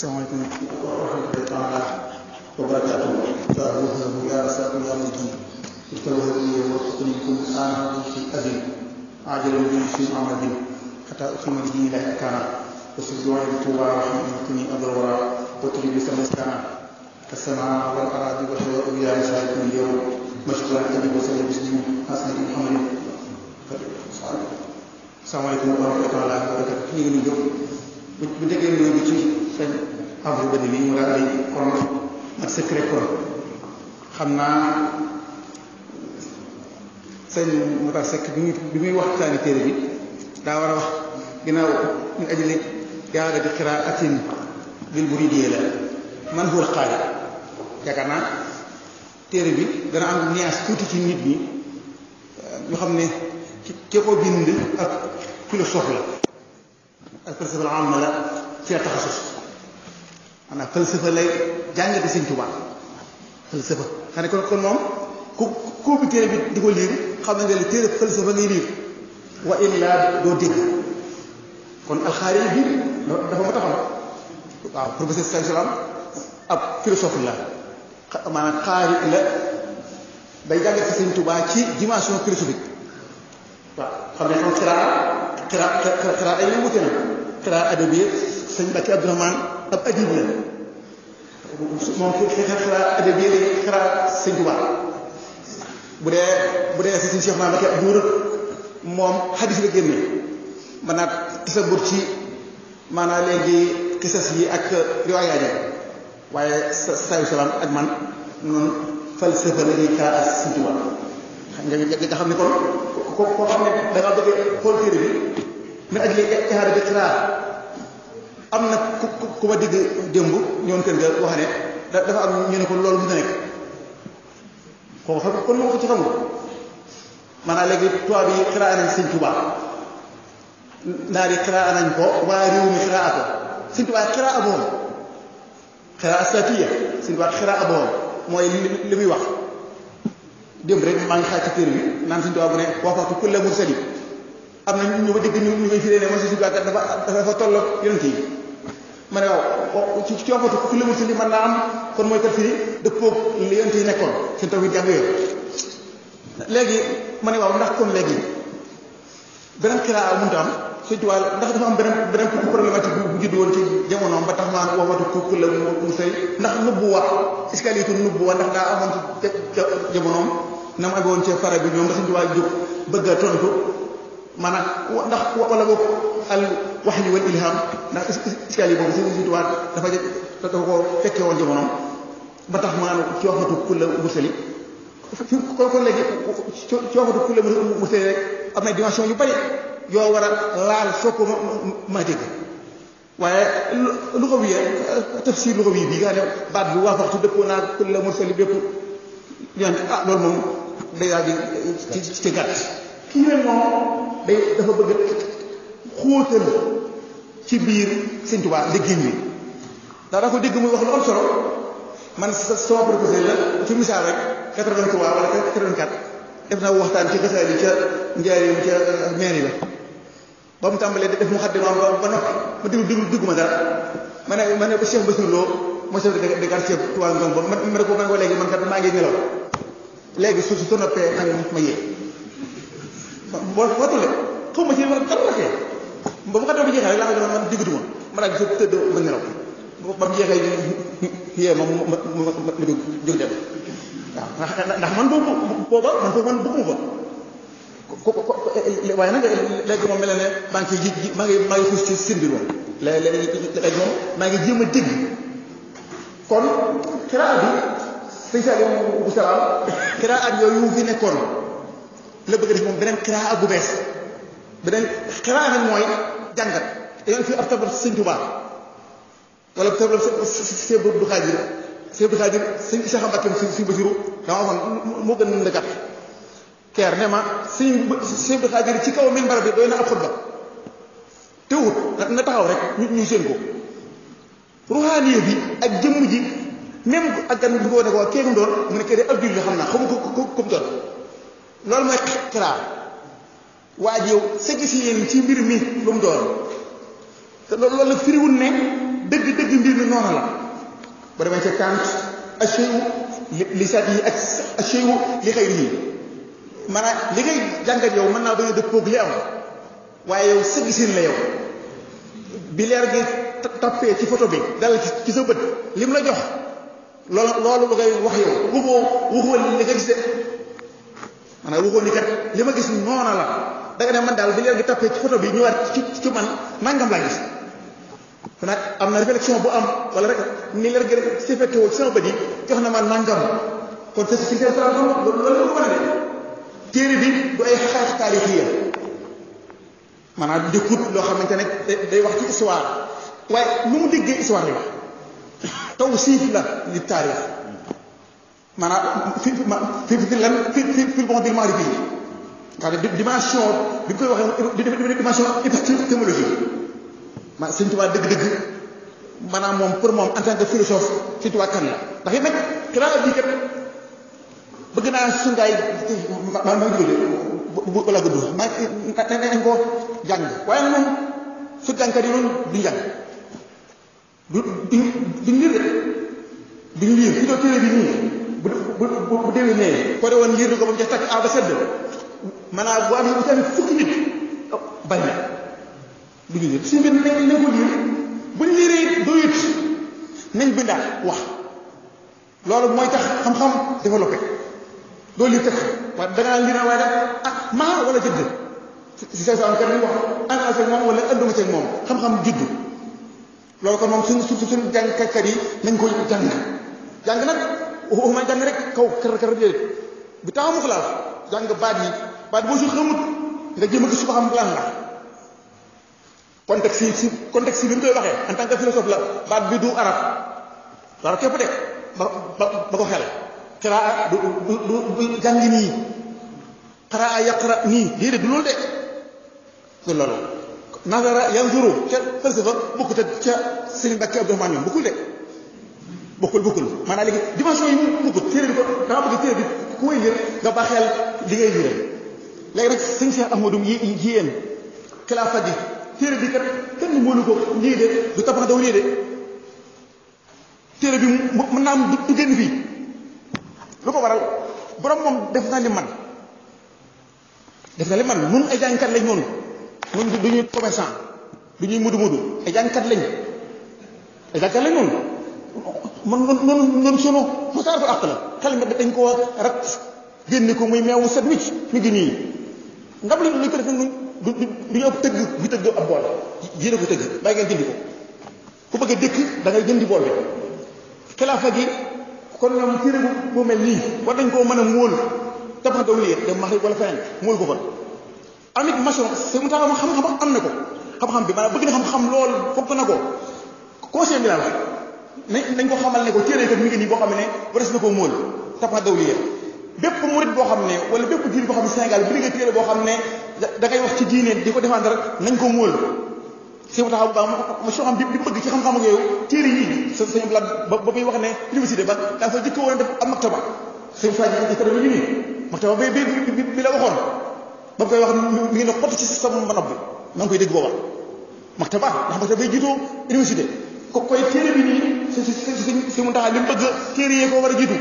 salaamaaleykum wa rahmatullahi taala wa barakaatuh taaruhu ya rasaku ya mujib istawhani wa qutnikum ana fi adin ajalan bi fi amadin hatta ukhima bi la kana وسجوا بتوبة رحمتني أدورا وتري بسمسكنا كالسماء والأراضي والهواء بلا مشارك اليوم مشكورا أبي وسلم بسم حسن محمد salaamaaleykum wa rahmatulah wa barakatu ñu ngi nii jóg bu bu déggee nuyoo bi ci sëñ Amadou Badi bi mu daal di kon ak secret kon xam naa sëñ Moutar Seck bi muy bi muy waxtaani téere bi daa war a wax ginnaaw ñu ajali yaa di qiraatin bil muridiyya la man huwa al-qaari yaakaar naa téere bi dana am nuance tuuti ci nit ñi ñu xam ne ci ki ko bind ak philosophe la ak falsafa la am la ci la taxasus maanaam falsafa lay jàngate Sëñ Tuubaa falsafa xam ne kon kon moom ku ku bi téere bi di ko liir xam ne nga li téere falsafa ngay liir wa illaa doo dégg kon alxaari bi dafa ma taxaw waaw professeur Sall Salam ab philosophe la maanaam xaari la day jàngate Sëñ Tuubaa ci dimension philosophique waaw xam ne xam xiraa xiraa xiraa ay wute na xiraa adabi sëñ Mbacke Abdourahmane ab adib la moom xiraa adabi xiraa sëñ Tuubaa bu dee bu dee si sëñ Cheikh Mbacke Abdour moom xadis la génne mën naa tasabur ci maanaam léegi kisas yi ak riwaayaat yi waaye sa sayu salaam ak man noonu falsafa la ñuy xiraa ak sëñ Tuubaa nga nga xam ne kon ko koo xam ne da ngaa bëgg xool téere bi min ajli ihaada bi xiraa am na ku ku ma digg démb ñoon kër ga wax ne dafa am ñu ne ko loolu mën na nekk kooku xam kon moo ko ci xamul maanaam léegi tubaab yi xiraa nañ sëñ Tuubaa naar yi xiraa nañ ko waa réew mi xiraa ko sëñ Tuubaa xiraa aboom xiraa astatiya sëñ Tuubaa xiraa aboom mooy li muy wax démb rek maa ngi xaaj ci téere bi naan suñu tubaab bu ne waxatu kulla mursali am na ñu ma dégg ñu ñu koy firee ne man si suñu dafa dafa tolloo yonent yi ma ne waaw ci ci waxatu kulla mursali mën naa am kon mooy kat firi dëppoo li yonent yi nekkoon seen taw yi jàng yooyu léegi ma ne waaw ndax kon léegi beneen xiraa mënut am suñu tubaab ndax dafa am beneen beneen problématique bu judd woon ci jamonoom ba tax maa waxatu kulla mursali ndax nubbu wax iskalitu nubbu wax ndax daa amoon ci jamonoom na mu amoon ci fara bi ñoom da suñu tubaab jóg bëgg a tontu maanaam ndax wala boog al wahyi wal ilham ndax iskali boobu suñu tubaab dafa dafa ko fekkee woon jamonoom ba tax maanaam ci waxatu kulla mursali fi kon kon léegi ci waxatu kulla mursali rek am na dimension yu bari yoo war a laal soo ko ma dégg waaye lu ko wiyee tafsir lu ko wii bii nga xam ne baat bi waa waxtu dëppoo naa kulla mursali bépp ñaan ah loolu moom day daal di ci ci gàtt kii nag moom day dafa bëgg xóotal ci biir Sëñ Tuubaa liggéey mi daa daa ko dégg muy wax lu am solo man sama professeur la ci misaal rek 83 wala 84 def naa waxtaan ci gasaal yi ca njaareem ca mairie la ba mu tàmbalee def mu xaddimaam ba ba noppi ma déglu déglu dégguma dara ma ne ma ne ba Cheikh Bassirou Lo mooy chef de quartier Touba Ngom ba ma ne ko ma ne ko léegi man kat maa ngi nelaw léegi su su noppee ma ma yee boo boo tollee xaw ma ci ma kan la kee ba bu xaddoo bi jeexee rek laa ko man diggatuma ma daal di tëdd ba nelaw ba mu jeexee yee ma ma ma ma jóg jóg dem waaw ndax man boobu booba man foofu man bëgguma fa ko ko waaye nag léegi moom mel ne maa ngi ji maa ngi maa ngi xuus ci seen biir moom léegi léegi moom maa ngi jéem a dégg kon xiraa bi sëñ Salim bu salaam xiraa at yooyu fi nekkoon la bëgg def moom beneen xiraa bu bees beneen xiraa nag mooy jàngat dañoo fi ab tabal sëñ Tuubaa wala tabal sëñ Abdou Xaadir sëñ Abdou Xaadir sëñ Cheikh Mbacké sëñ Basiru dama waxoon moo gën a gàtt keer ne ma sëñ sëñ Abdou Xaadir ci kaw minbar bi doy na ab xutba teewut na taxaw rek ñu ñu seen ko ruhaaniye bi ak jëmm ji même ak gan bi ko ne ko kee mu doon mu ne kee de ab julli xam naa xamu ko ko ko mu doon loolu mooy xiraa waa ji yow sa gis yéen ci mbir mi lu mu doon te loolu la firiwul ne dëgg dëgg mbir mi noonu la ba demee ca Kant acheyu li saat yi ak acheyu li xëy yi maanaam li ngay jàngat yow mën naa bañ a dëppoog li am waaye yow sa gisin la yow bi leer gi tappee ci photo bi dal ci sa bët li mu la jox loolu loolu lu ngay wax yow waxoo waxoo li nga gis de maanaam waxoo ni kat li ma gis noona la da nga ne man daal bi leer gi tappee ci photo bi ñëwaat ci ci man nangam laa gis kon nag am na réflexion bu am wala rek ni leer gi si fekke woo ci sama bët yi jox na ma nangam kon te si seen salaam loolu la ko mën a de téere bi du ay xeex taarixiya maanaam dëkkut loo xamante ne day wax ci histoire waaye nu mu déggee histoire la taw siif la li taarix maanaam fi fi fi lan fi fi fi bon bil maarifi yi nga xam ne dimension bi ñu koy waxee dimension épistémologique ma Sëñ Tuubaa dëgg-dëgg maanaam moom pour moom en tant que philosophe Sëñ Tuubaa kan la ndax it nag xilaat bii kat bëgg naa sungaay ma ma jóge bu wala gudd ma nañ ko jàng waaye moom su jàngkat yi noonu duñ jàng du duñ duñ liir de duñ liir fi doo téere bi nii bu bu bu déwee nee ko de woon liir ko ba mu ca takk a ba sedd maanaam bu amee bu tamit fukki nit bañ na duñu liir suñu bi nañ nañ ko liir buñ liiree doyut nañ bindaat wax loolu mooy tax xam-xam développé loolu li tëkk waaye da ngaa lii na waaye nag ah maa wala jëdd si sa sa kat ni wax ànd ak moom wala ànduma ci moom xam-xam juddu loolu kon moom suñ suñ suñ jàngkat yi nañ ko jàng jàng nag waxuma jàng rek kaw kër kër déedéet bi taxamu ko laal jàng baat yi baat boo si xamut nga jéem a gis su ko xam lan la contexte yi si contexte yi bi mu koy waxee en tant que philosophe la baat bi du arab dara képp de ba ba ba ko xel xiraa du du du du jàng nii xaraa yaqra nii déedéet du loolu de du loolu nazara yanzuru ca falsafa bokkut ak ca Serigne Bakki Abdourahmane ñoom bokkul de bokkul bokkul maanaam léegi dimension yi mu bokkul téere bi ko dama bëgg téere bi ku koy lire nga baaxeel li ngay lire léegi nag sëñ Cheikh Ahmadou yi yi yéen xilaafa ji téere bi kat kenn mënu ko lii de du tabax daw lii de téere bi mën naa am du génn fii lu ko waral borom moom def na li man def na li man nun ay jàngkat lañ noonu nun du ñuy commerçant du ñuy mudu mudu ay jàngkat lañ ay jàngkat lañ noonu man noonu noonu sunu mosaaratu àq la xel mi dañ koo rat génne ko muy meewu set wicc mi ngi nii ndab li luñ ko def nun du du ñu ëpp tëgg bu tëgg ab bool yéene ko tëgg bàyyi ngeen jëndi ko ku bëgg a dëkk da ngay jëndi bool bi xilaafa gi kon ñoom téere bu bu mel nii war nañ koo mën a móol tabax daw lii dem Maghrib wala feneen móol ko fa amit maçon c'est mu tax xam-xam am na ko xam-xam bi maanaam bëgg na xam-xam lool fokk na ko conseil bi la nañ nañ ko xamal ne ko téere kat mi ngi nii boo xam ne wares na koo móol tabax daw lii bépp murit boo xam ne wala bépp diine boo xam ne Sénégal bi nga téere boo xam ne da ngay wax ci diine di ko défendre nañ ko móol si taxaw bu baax ma soo xam bi bi bëgg ci xam-xam ak yow téere yii sa sañu blaat ba ba muy wax ne université ba daa fa jëkk woon def am maktaba sëñ Faye ji ko dama ñu nii maktaba bi bi bi la waxoon ba koy wax mi ngi ne xott ci sama nopp bi maa ngi koy dégg booba maktaba ndax maktaba bay jiitu université ko koy téere bi nii si si si si mu taxaw li mu bëgg téere yee ko war a jiitu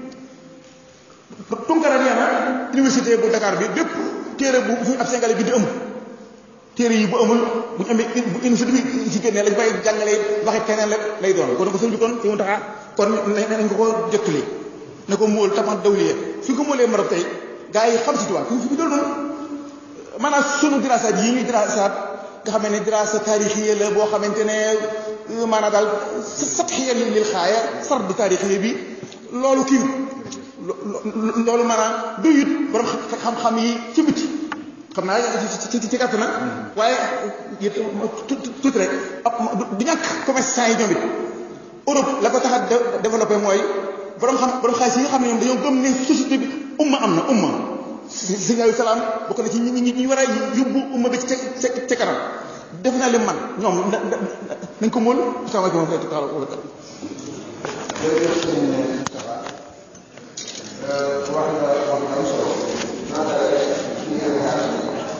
tunkara nee na université bu Dakar bi bépp téere bu fi ab Sénégalais bi di ëmb téere yi bu amul bu ñu amee bu université bi ci génnee lañ koy jàngalee waxe keneen la lay doon kon ko sëñ bi kon fi mu taxaa kon nañ ko ko jottali ne ko móol tamat dawliye fi ko móolee Maroc tey gars yi xam si tubaab fi fi doon noonu maanaam sunu diraasaat yi ñuy diraasaat nga xam ne diraasa taarixiya la boo xamante ne maanaam daal satxiya lil xaaya sard taarixiya bi loolu kii loolu maanaam doyut borom xam-xam yi ci biti xam naa ci ci ci gàtt na waaye tuuti rek du ñàkk commerçant yi ñoom it Europe la ko tax a développé mooy borom xam borom xaalis yi nga xam ne ñoom dañoo gëm ne société bi umma am na umma sëñ Aliou Salaam bokk na ci ñi ñi ñi war a yóbbu umma bi ci ca ca kanam def naa li man ñoom nañ ko móol asalaamaaleykum wa rahmatulah wa barakatu jërëjëf sëñ Moustapha wax nga wax nga am solo naata ci ngeen xaar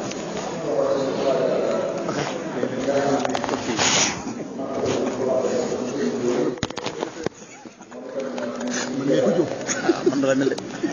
ok la mel de